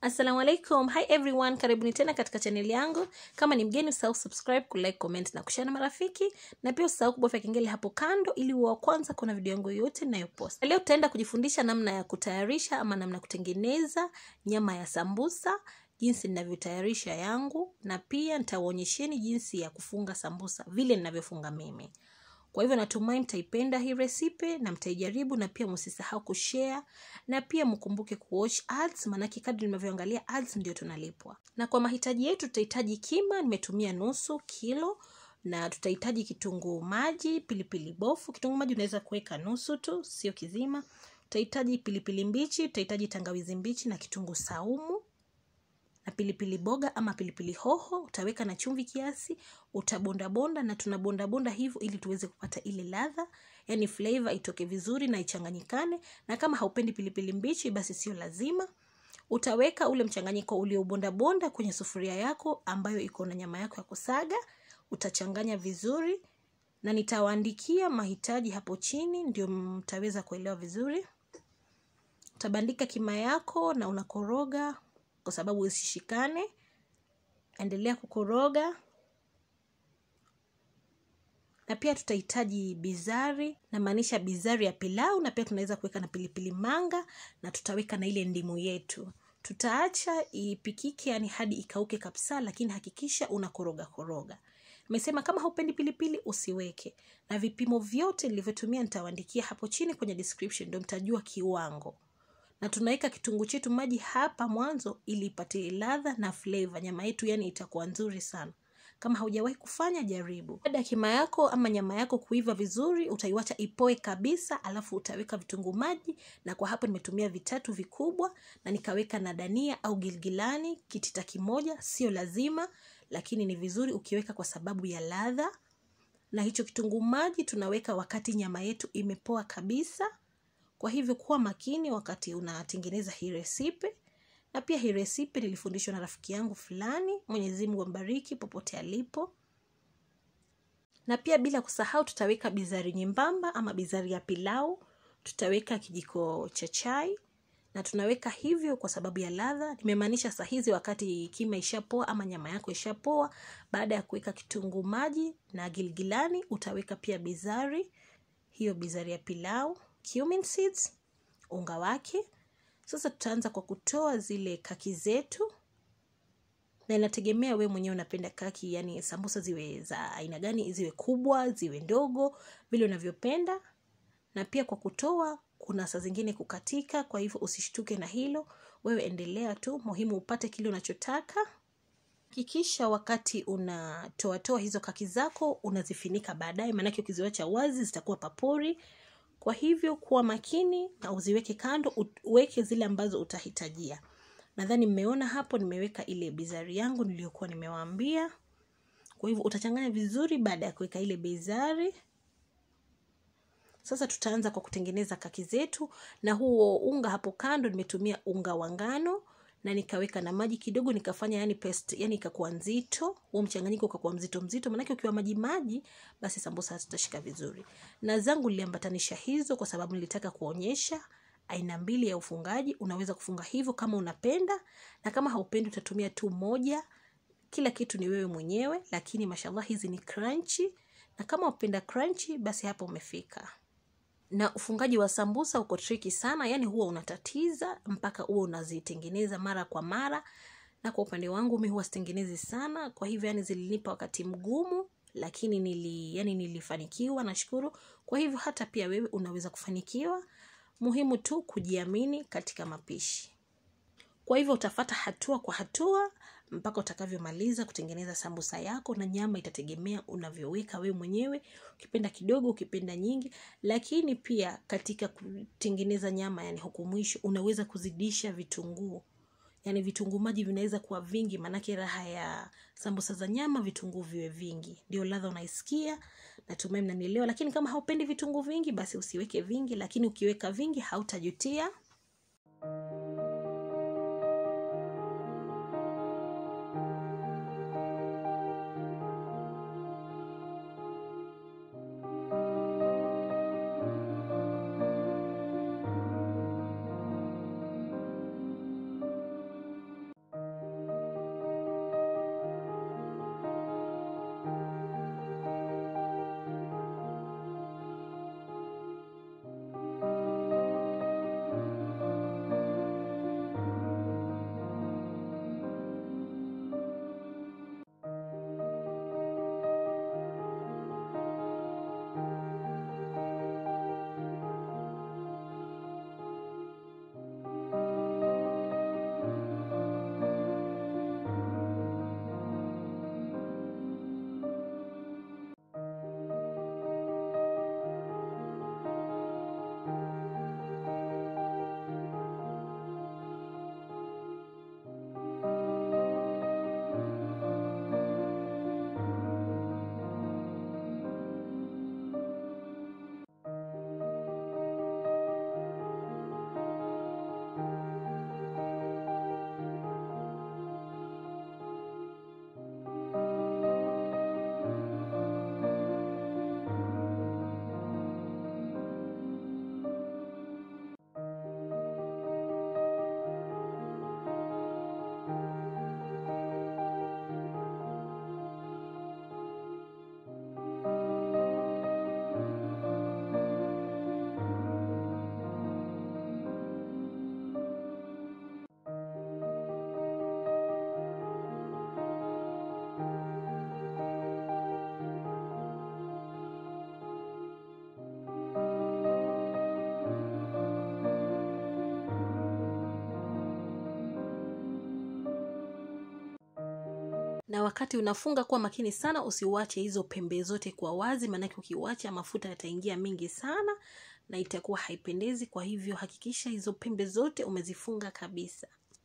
assalamu alaikum hi everyone karibuni tena katika chaneli yangu kama ni mgeni usahau subscribe kulike comment na kushare na marafiki na pia usahau kubofya kengele hapo kando ili uwe wa kwanza kuna video yangu yoyote ninayopost leo tutaenda kujifundisha namna ya kutayarisha ama namna ya kutengeneza nyama ya sambusa jinsi ninavyotayarisha yangu na pia nitawaonyesheni jinsi ya kufunga sambusa vile ninavyofunga mimi kwa hivyo natumai mtaipenda hii resipe na mtaijaribu na pia msisahau kushare na pia mkumbuke kuwatch ads maanake kadri nimevyoangalia ads ndio tunalipwa na kwa mahitaji yetu tutahitaji kima nimetumia nusu kilo na tutahitaji kitunguu maji pilipili bofu kitunguu maji unaweza kuweka nusu tu sio kizima utahitaji pilipili mbichi utahitaji tangawizi mbichi na kitunguu saumu na pilipili boga ama pilipili hoho utaweka na chumvi kiasi utabondabonda na tunabondabonda hivyo ili tuweze kupata ile ladha yani flavor itoke vizuri na ichanganyikane na kama haupendi pilipili mbichi basi sio lazima utaweka ule mchanganyiko uliobondabonda kwenye sufuria yako ambayo iko na nyama yako ya kusaga utachanganya vizuri na nitawaandikia mahitaji hapo chini ndio mtaweza kuelewa vizuri utabandika kima yako na unakoroga kwa sababu isishikane endelea kukoroga na pia tutahitaji bizari namaanisha bizari ya pilau na pia tunaweza kuweka na pilipili manga na tutaweka na ile ndimu yetu tutaacha ipikike yani hadi ikauke kabisa lakini hakikisha unakoroga koroga nimesema kama haupendi pilipili usiweke na vipimo vyote nilivyotumia nitawaandikia hapo chini kwenye description ndio mtajua kiwango na tunaweka kitunguu chetu maji hapa mwanzo ili ipate ladha na flavor nyama yetu yani itakuwa nzuri sana kama haujawahi kufanya jaribu baada ya kima yako ama nyama yako kuiva vizuri utaiwacha ipoe kabisa alafu utaweka vitunguu maji na kwa hapo nimetumia vitatu vikubwa na nikaweka na dania au gilgilani kitita kimoja sio lazima lakini ni vizuri ukiweka kwa sababu ya ladha na hicho kitunguu maji tunaweka wakati nyama yetu imepoa kabisa kwa hivyo kuwa makini wakati unatengeneza hii resipe na pia hii resipe nilifundishwa na rafiki yangu fulani mwenyezi mungu ambariki popote alipo na pia bila kusahau tutaweka bizari nyembamba ama bizari ya pilau tutaweka kijiko cha chai na tunaweka hivyo kwa sababu ya ladha nimemaanisha saa hizi wakati kima ishapoa ama nyama yako ishapoa baada ya kuweka kitunguu maji na gilgilani utaweka pia bizari hiyo bizari ya pilau cumin seeds unga wake sasa tutaanza kwa kutoa zile kaki zetu na inategemea we mwenyewe unapenda kaki yani sambusa ziwe za aina gani ziwe kubwa ziwe ndogo vile unavyopenda na pia kwa kutoa kuna saa zingine kukatika kwa hivyo usishtuke na hilo wewe endelea tu muhimu upate kile unachotaka hakikisha wakati unatoatoa hizo kaki zako unazifinika baadaye maanake ukiziwacha wazi zitakuwa papori kwa hivyo kuwa makini na uziweke kando uweke zile ambazo utahitajia nadhani mmeona hapo nimeweka ile bizari yangu niliyokuwa nimewaambia kwa hivyo utachanganya vizuri baada ya kuweka ile bizari sasa tutaanza kwa kutengeneza kaki zetu na huo unga hapo kando nimetumia unga wa ngano na nikaweka na maji kidogo nikafanya yani paste yani ikakuwa nzito huo mchanganyiko ukakuwa mzito mzito maanake ukiwa maji maji basi sambusa zitashika vizuri na zangu niliambatanisha hizo kwa sababu nilitaka kuonyesha aina mbili ya ufungaji unaweza kufunga hivyo kama unapenda na kama haupendi utatumia tu moja kila kitu ni wewe mwenyewe lakini mashallah hizi ni crunchy na kama upenda crunchy basi hapo umefika na ufungaji wa sambusa uko triki sana yani huwa unatatiza mpaka huwa unazitengeneza mara kwa mara na kwa upande wangu mi huwa sitengenezi sana kwa hivyo yani zilinipa wakati mgumu lakini nili yani nilifanikiwa nashukuru kwa hivyo hata pia wewe unaweza kufanikiwa muhimu tu kujiamini katika mapishi kwa hivyo utafata hatua kwa hatua mpaka utakavyomaliza kutengeneza sambusa yako na nyama itategemea unavyoweka wewe mwenyewe ukipenda kidogo ukipenda nyingi lakini pia katika kutengeneza nyama yani huku mwisho unaweza kuzidisha vitunguu yani vitunguu maji vinaweza kuwa vingi maanake raha ya sambusa za nyama vitunguu viwe vingi ndio ladha unaisikia natumai mnanielewa lakini kama haupendi vitunguu vingi basi usiweke vingi lakini ukiweka vingi hautajutia na wakati unafunga kuwa makini sana usiuache hizo pembe zote kwa wazi maanake ukiuacha mafuta yataingia mingi sana na itakuwa haipendezi kwa hivyo hakikisha hizo pembe zote umezifunga kabisa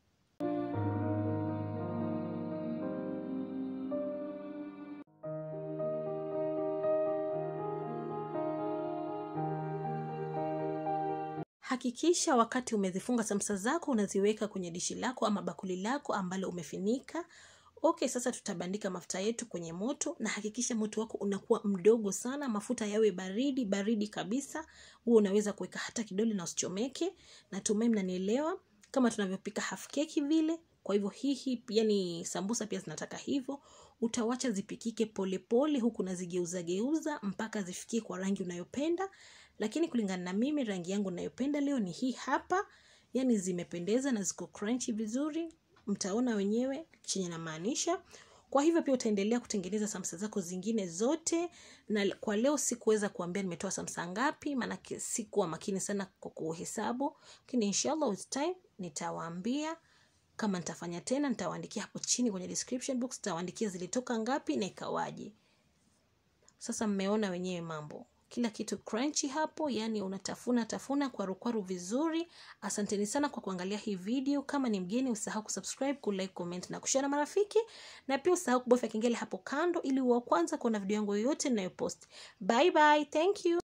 hakikisha wakati umezifunga samsa zako unaziweka kwenye dishi lako ama bakuli lako ambalo umefinika okay sasa tutabandika mafuta yetu kwenye moto na hakikisha moto wako unakuwa mdogo sana mafuta yawe baridi baridi kabisa huo unaweza kuweka hata kidole na usichomeke natumai mnanielewa kama tunavyopika half keki vile kwa hivyo hii yani sambusa pia zinataka hivyo utawacha zipikike polepole pole, huku nazigeuza geuza mpaka zifikie kwa rangi unayopenda lakini kulingana na mimi rangi yangu nayopenda leo ni hii hapa yani zimependeza na ziko crunchy vizuri mtaona wenyewe chenye namaanisha kwa hivyo pia utaendelea kutengeneza samsa zako zingine zote na kwa leo sikuweza kuambia nimetoa samsa ngapi maanake sikuwa makini sana kwa kuhesabu lakini inshallah with time nitawaambia kama nitafanya tena nitawaandikia hapo chini kwenye description box nitawaandikia zilitoka ngapi na ikawaje sasa mmeona wenyewe mambo kila kitu crunchy hapo yani unatafuna tafuna kwarukwaru vizuri asanteni sana kwa kuangalia hii video kama ni mgeni usahau kusubscribe kulike comment na kushare na marafiki na pia usahau kubofya kengele hapo kando ili uwa kwanza kuona video yangu yoyote ninayopost bye bye thank you